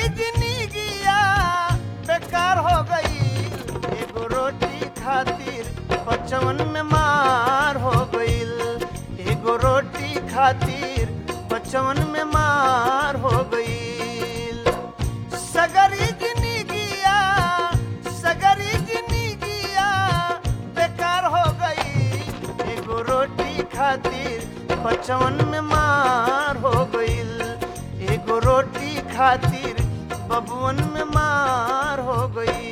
जिंदगिया बेकार हो गई एगो रोटी खातिर बचवन में मार हो गईल एगो रोटी खातिर बचवन में मार हो गईल सगरी जिंदगिया सगरी जिंदगिया बेकार हो गई एगो रोटी खातिर बचवन में मार हो गईल एगो रोटी खातिर बबुअन में मार हो गई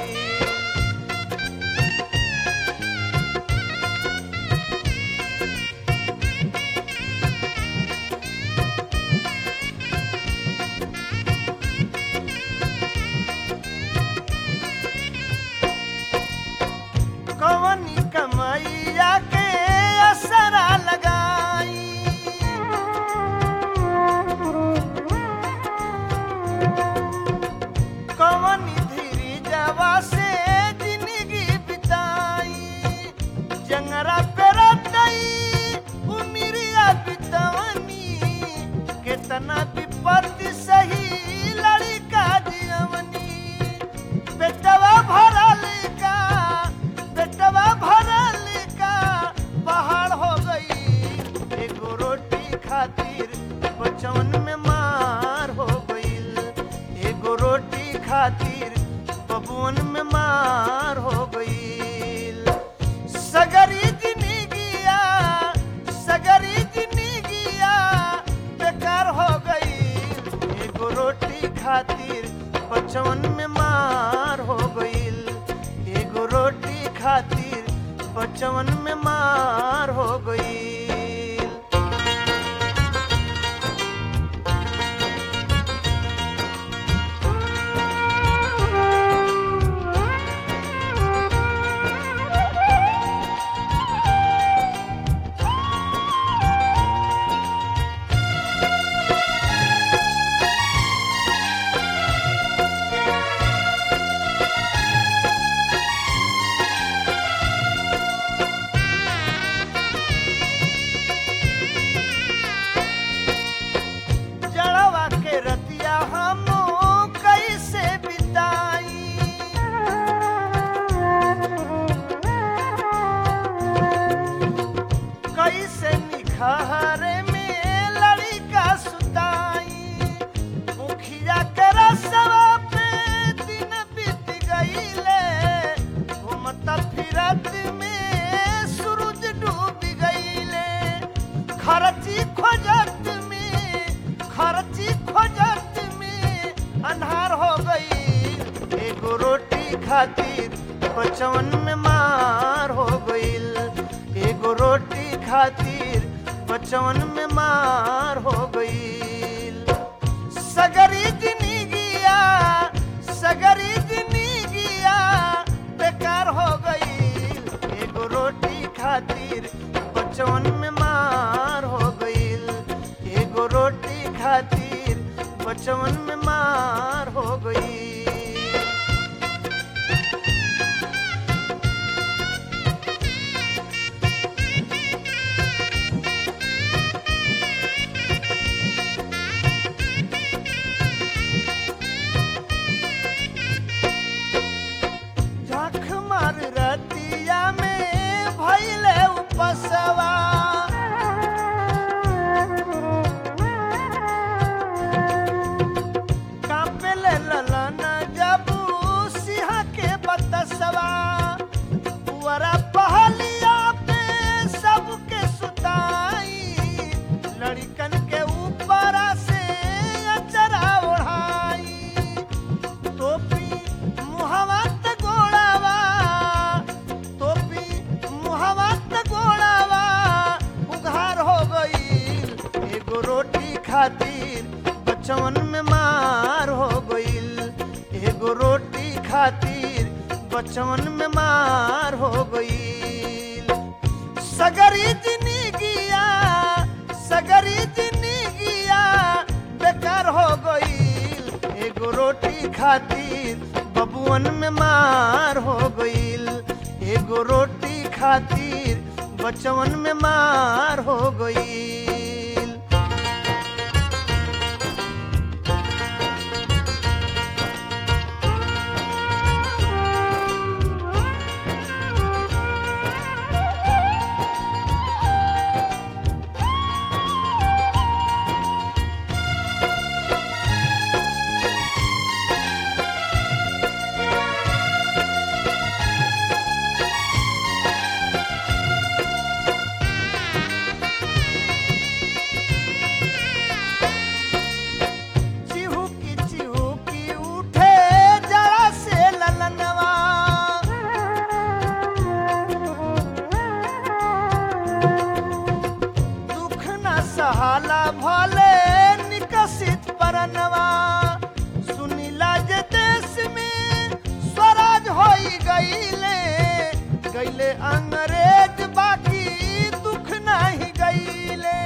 कवनी कमैया के असरा लगाई कवनी धीरी जवा से जिंदगी बिताई जंगरा पे रटई उमिरिया बितवनी केतना विपत्ति सही लड़का जियवनी बेटवा भरल का बेटवा भरल का पहाड़ हो गई एगो रोटी खातिर बचवन में मार हो गईल एगो रोटी खातिर बबुअन में मार हो गईल सगरी जिंदगिया सगरी जिंदगिया बेकार हो गई एगो रोटी खातिर बचवन में मार हो गईल एगो रोटी खातिर बचवन में मार हो गईल जड़वा के रतिया हम कैसे बिताई कैसे निखहरे में लड़का सुताई मुखिया के रसवा पे दिन बीत गईले घूमता फिरत में सूरज डूब गईले खर्ची खोजत में खर्ची खोजत में अन्हार हो गई एगो रोटी खातिर बचवन में मार हो गईल एगो रोटी खातिर बचवन में मार हो गईल सगरी जिंदगिया सगरी जिंदगिया बेकार हो गईल एगो रोटी खातिर बचवन में मार हो गईल एगो रोटी खातिर बचवन में मार हो गईल झाख मार रतिया में भैले उपसवा कांपेले ललन जबू सिंह के बतसवा पुअरा पहलिया पे सबके सुताई लड़कन के ऊपर से अचरा ओढ़ाई टोपी मुहवा त गोड़ावा टोपी मुहवा त गोड़ावा उघार हो गईल एगो रोटी खातिर बचवन में मार हो गईल एगो रोटी खातिर बचवन में मार हो गईल सगरी जिंदगिया सगरी जिंदगिया बेकार हो गईल एगो रोटी खातिर बबुअन में मार हो गईल एगो रोटी खातिर बचवन में मार हो गईल कहाला भले निकसित परनवा सुनीला जे देश में स्वराज होई गईले गईले अंग्रेज बाकी दुख नहीं गईले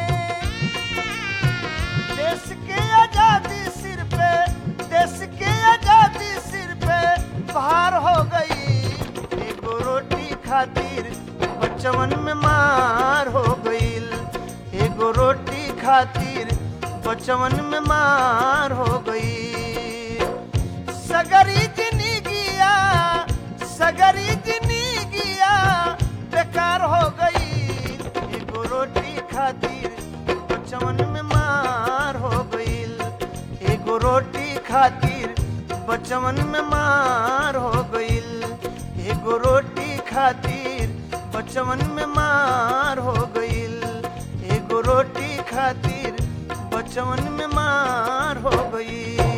देश के आजादी सिर पे देश के आजादी सिर पे भार हो गई एगो रोटी खातिर बचवन में मार हो गईल एगो रोटी खातिर बचवन में मार हो गई सगरी जिंदगिया सगरी जिंदगिया बेकार हो गई एगो रोटी खातिर बचवन में मार हो गईल एगो रोटी खातिर बचवन में मार हो गईल एगो रोटी खातिर बचवन में मार हो गईल एगो रोटी खातिर बचवन में मार हो गई